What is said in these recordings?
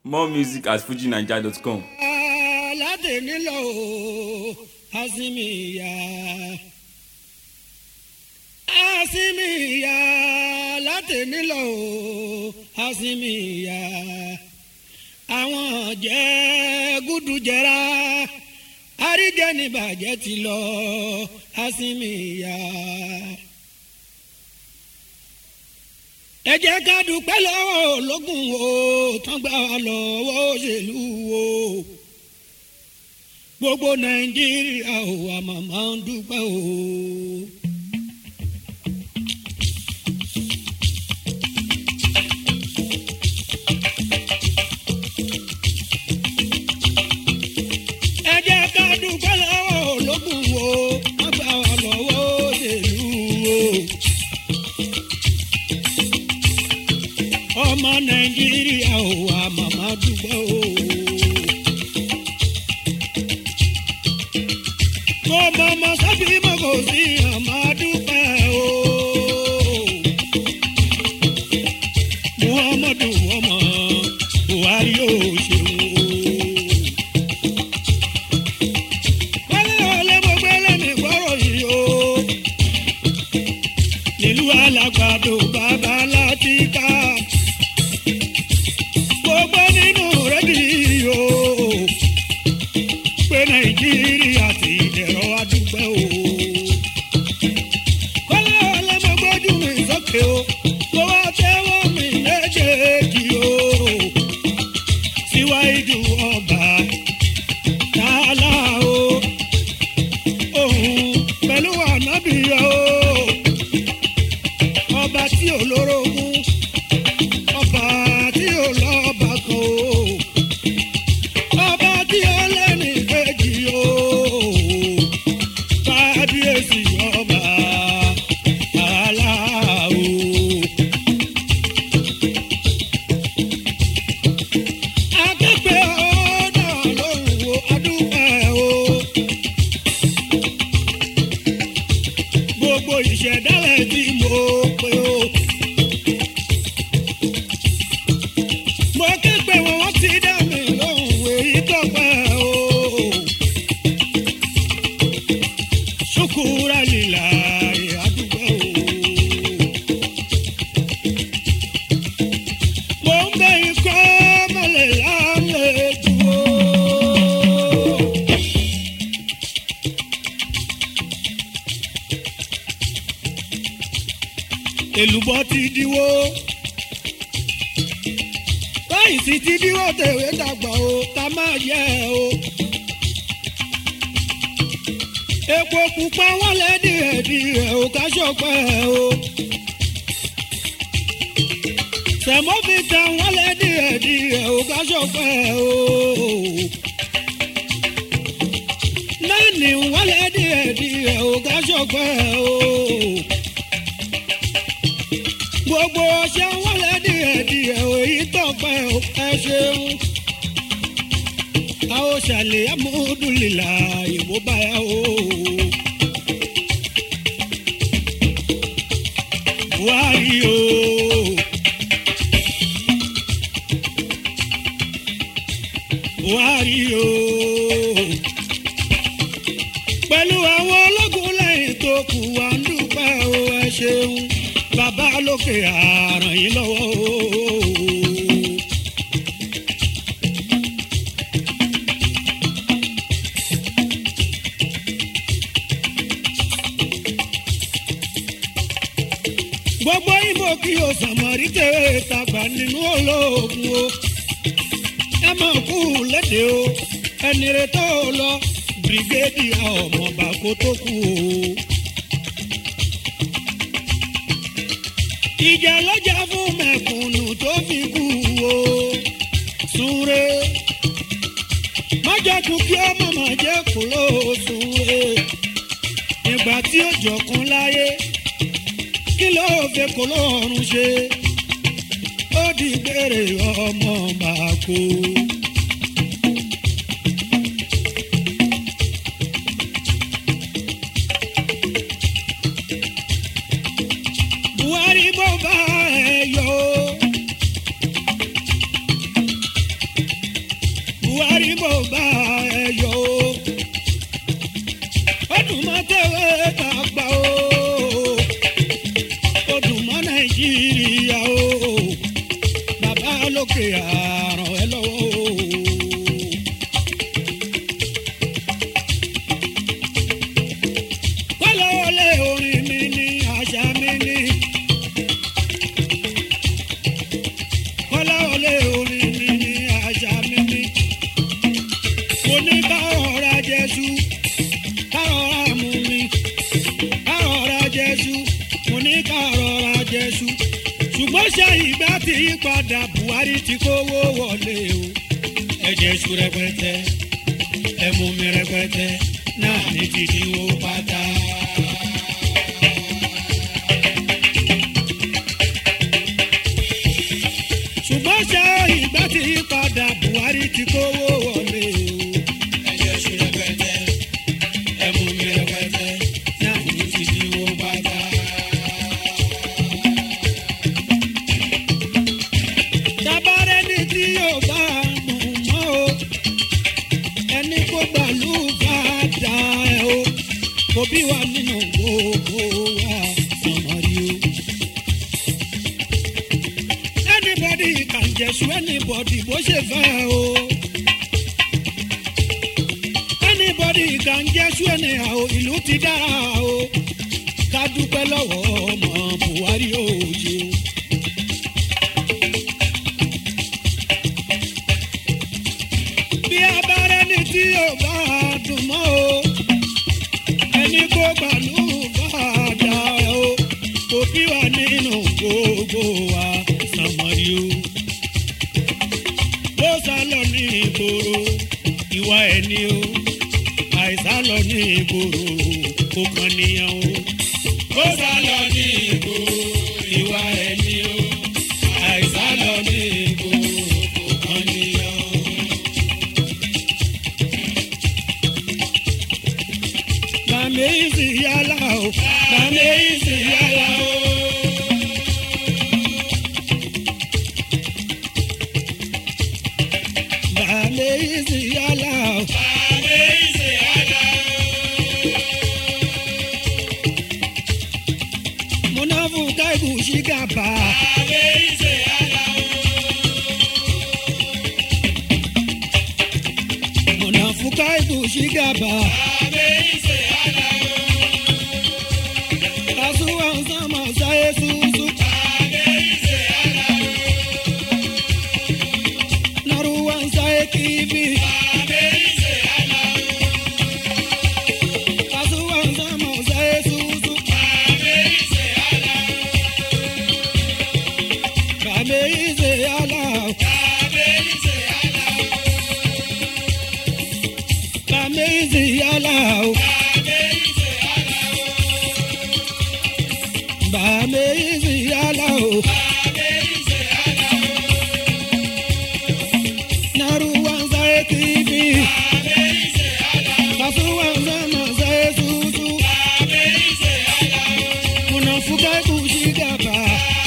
more music at fujinaija.com. aládé nílò asimiya asimiya aládé nílò asimiya àwọn jẹ gúdú jẹra àríjẹnibàjẹ́ ti lọ asimiya. ẹ jẹ́ ká dúpẹ́ lọ́wọ́ ológun o tán gbà wá lọ́wọ́ òṣèlú o gbogbo nàìjíríà ò wà màmá ń dúpẹ́ o. ẹ jẹ́ ká dúpẹ́ lọ́wọ́ ológun o tán gbà wá lọ́wọ́ òṣèlú o ọmọ nàìjíríà ò wà màmá dúpẹ́ o. mo mọ ọmọ sábì mo kò sí àmà dúpẹ́ o. muhammadu ọmọ buhari yóò ṣeun o. wálé wálé mo gbé lẹ́nu ìgbọ́rọ̀ yìí o. nílùú alágbàdo bàbá láti ká gbogbo nínú rédíò pé nàìjíríà ti dẹ̀rọ adúgbò o. kọ́lá ọlọ́mọgbọ́jú mi sókè o kó wá tẹ́wọ́ mi méjèèjì o. síwájú ọba tààlà o òun pẹ̀lú ànábìyà o ọba tí olórogún ọba tí ó lọ́ba kan o ọba tí ó lẹ́nu ìkejì o kábíyèsí ọba aláwo. akẹ́kẹ́ ọ̀dà lóhùn wo adúpẹ́ o. gbogbo ìṣẹ̀dálẹ̀ tí mo pè o. mo ké pé wọn wọ́n ti dá mi lóhùn èyí tọ́pẹ́ o. ṣùkúrà lílà àdúgbò o. mo ń bẹ ikọ́ mọ́lẹ̀ lálejò o. èlùbọ́ ti diwó báyìí sì ti díwọ́ tèwé dàgbà o ká máa yẹ o. epo pupa wọlé díẹ̀díẹ̀ o ká ṣọpẹ́ o. sẹ̀mọ́fìtà wọlé díẹ̀díẹ̀ o ká ṣọpẹ́ o. náàní wọlé díẹ̀díẹ̀ o ká ṣọpẹ́ o. gbogbo ọṣẹ wọlé díẹ̀díẹ̀ o èyí tọpẹ́ o ẹ ṣeun. a ó ṣàlẹ̀ amúdùlìlà ìbò báyà o. buhari o. buhari o. pẹ̀lú àwọn ológun lẹ́yìn tó kù wá ń dúpẹ́ o ẹ ṣeun bàbá lókè àràn yín lọ́wọ́ o. gbogbo ìmọ̀ kí o sàmọ́rí tẹ̀wé tàgbà nínú olóògùn o. ẹ mọ̀ kú lédè o ẹni rẹ tó lọ bírígédì ọmọọba kó tó kú o. ìjà lọ́jà fún mẹ̀kúnnù tó fi kú o. súre májàkú kí ọmọ máa jẹ́ kúrò súre ìgbà tí ó jọkun láyé kí ló fẹ́ kó lọ́rùn ṣe ó di gbére ọmọ máa kó. buhari bó bá ẹ yọ. buhari mo bá ẹ yọ o ó dùn mọ́ tẹ̀wé tàgbà o ó dùn mọ́ nàìjíríà o bàbá lókè àràn ẹ lọ́wọ́ o. kọ́lọ́wọ́lé orin mi ní àṣà mi ní. kọ́lọ́wọ́lé orin mi ní àṣà mi ní. mo ní ká ọ̀rá jésù ká ọ̀rá mú mi ká ọ̀rá jésù mo ní ká ọ̀rá jésù. ṣùgbọ́n ṣe ìgbà tí yí padà buhari ti kówó wọlé o. ẹ jésù rẹpẹtẹ ẹ mú mi rẹpẹtẹ náà ní títí wo pátá. ṣùgbọ́n ṣe ìgbà tí yí padà buhari ti kówó wọlé o. ẹ jésù rẹpẹtẹ ẹ mú mi rẹpẹtẹ náà ní títí wo pátá. tabarẹ ni tí yóò bá mú mọ́ o ẹni kó gbàlú bá dá ẹ o òbí wa nínú gbogbo wa sọmọrí o. anybody can jẹ̀sùn anybody bó ṣe fẹ́ o. anybody can jẹ̀sùn anyhow ìlú ti dára o. ká dúpẹ́ lọ́wọ́ ọmọ buhari òye o. bí abẹ́rẹ́ ní tí yóò bá dùn mọ́ o ẹni kó gbàlú bá dà o òbí wa nínú gbogbo wa sàmọ́rí o. bó sá lọ ní ìgboro ìwà ẹni o àìsá lọ ní ìgboro kó kàn níyàn o. bó sá lọ ní ìgboro ìwà ẹni o àìsá lọ ní ìgboro kó kàn níyàn o. Màmí ìsì yálà o, màmí ìsì yálà o. Màmí ìsì yálà o. Màmí ìsì yálà o. Múnáfù káìbù sí gàbà. Màmí ìsì yálà o. Múnáfù káìbù sí gàbà. Màmí ìsì yálà o. Kasuwa nsama saye susu. Naruwa nsaye kibi. Kasuwa nsama saye susu. Kame ize yala. Kame ize yala. Bàmí ìsì yálà o. Naru wa ń sáré kìíní. Kàtú wa ń sánà sáré tútù. Kùnà fúkà kù sí gàbà.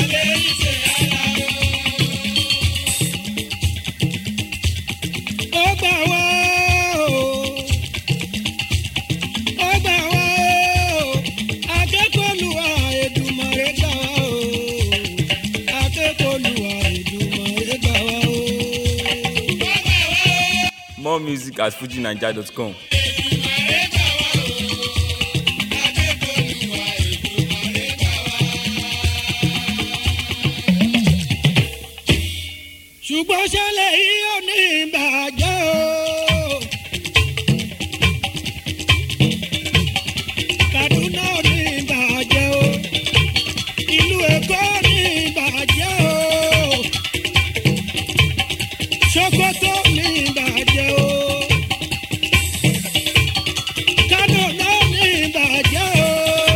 Ó gbà wá o. Ó gbà wá o. Akẹ́kọ̀ọ́lùwà Èdùmàrè gbà wá o. Akẹ́kọ̀ọ́lùwà Èdùmàrè gbà wá o. More music at fujinaija.com. ṣùgbọ́n ṣẹlẹ̀ yìí ò ní ìbàjẹ́ o. Kaduna ò ní ìbàjẹ́ o. Ìlú Èkó ò ní ìbàjẹ́ o. Sokoto ò ní ìbàjẹ́ o. Kano náà ò ní ìbàjẹ́ o.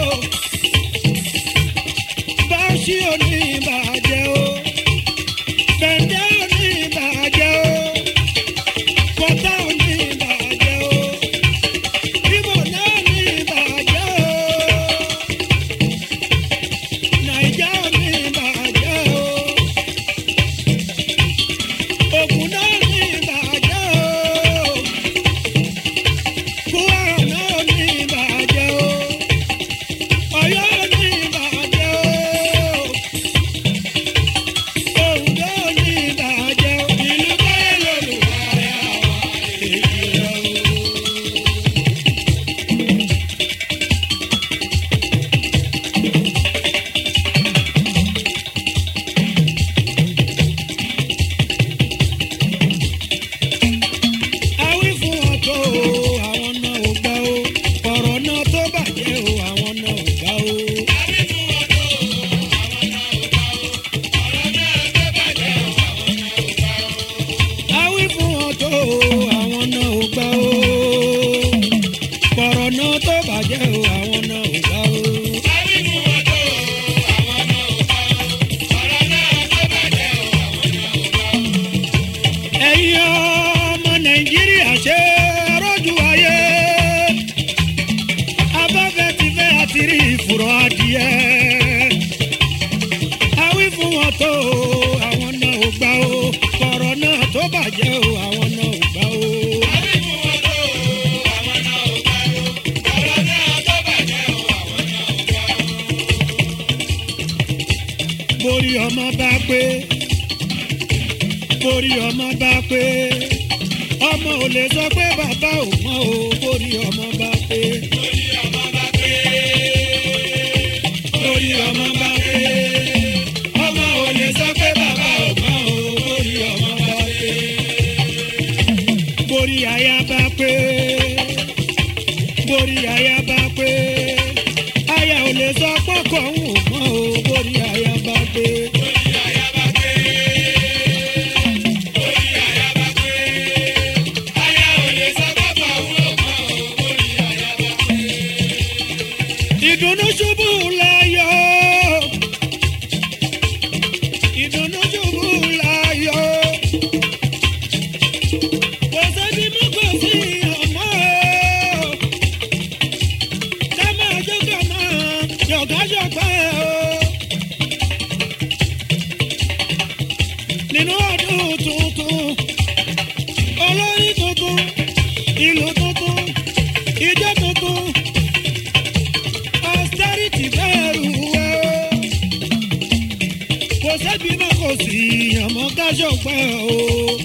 Bauchi ò ní ìbàjẹ́ o bẹ̀ndẹ̀ òní ìbàjẹ́ o kọ́tà òní ìbàjẹ́ o ibo náà ní ìbàjẹ́ o nàìjà òní ìbàjẹ́ o ògùn náà ní ìbàjẹ́ o ẹ̀yin ọmọ nàìjíríà ṣe rọ́jú ayé abáfẹ́ ti fẹ́ àti rí ìfúrọ̀ adìẹ awí fún wọn tó o àwọn náà ò gbà o kọ̀rọ̀ náà tó bàjẹ́ o àwọn náà ò gbà o. borí ọmọ bá pé borí ọmọ bá pé ọmọ ò lè sọ pé bàbá ò mọ o borí ọmọ bá pé. borí ọmọ bá pé ọmọ ò lè sọ pé bàbá ò mọ o borí ọmọ bá pé. borí aya bá pé borí aya bá pé aya ò lè sọ pọ́kọ̀ ń wò mọ́ o borí aya bá pé. ìdùnnú ṣubú láyọ̀ ìdùnnú ṣubú láyọ̀ kò sẹ́ni mú kò sí ọmọ ká máa jó ká máa yọ̀gá yọ̀gbá o nínú ọdún tuntun olórí tuntun ìlú tuntun ìjọ tuntun austerity bẹ̀rù o. kò sẹ́bi mọ́ kò sí àmọ́ kájọ pẹ́ o.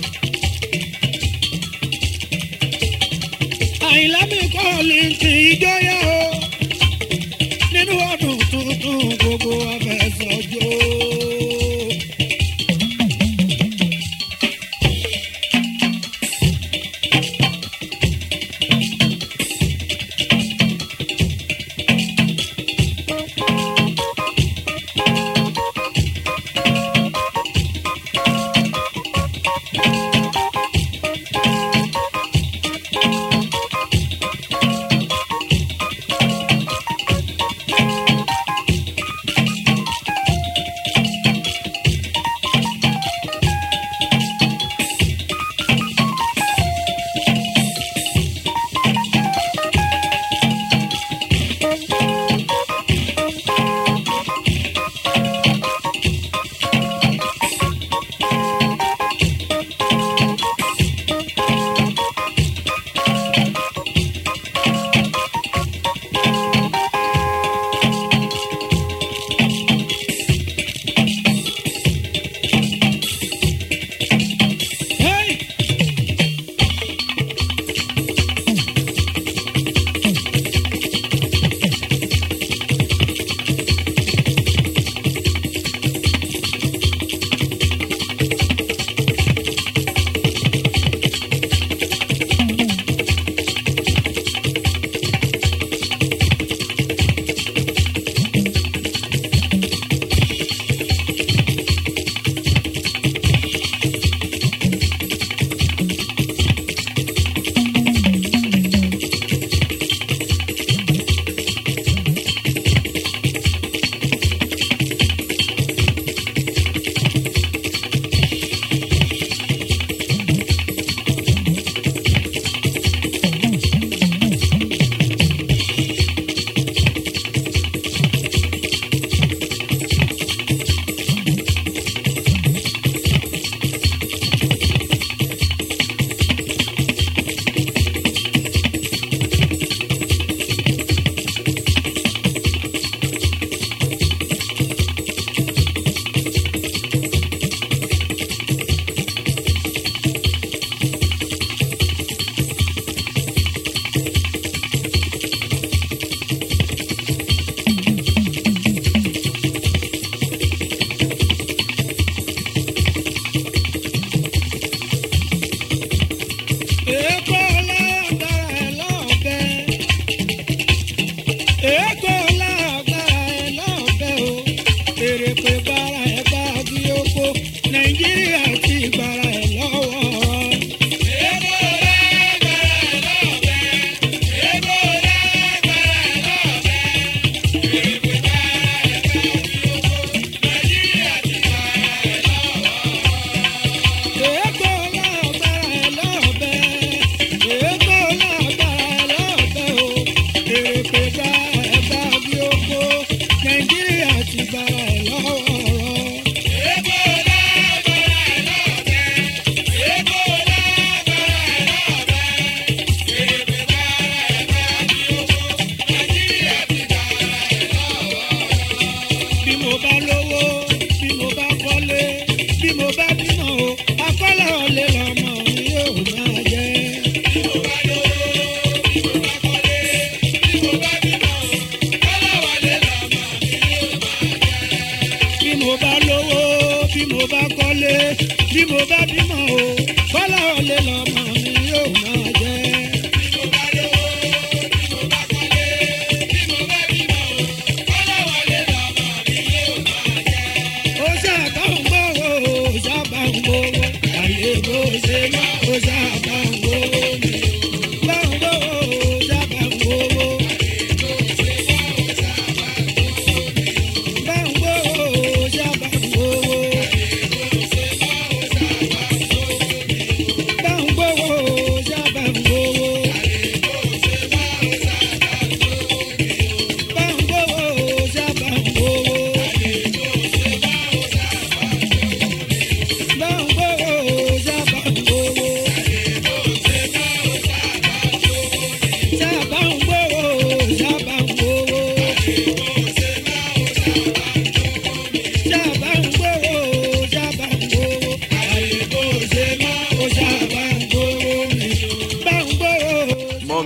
àyìnlá mi kọ́ lè ti ìjọyà o. nínú ọdún tuntun gbogbo afẹ́sọ̀jọ́.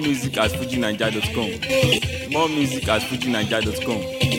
More music at fujinaija.com. More music at fujinaija.com.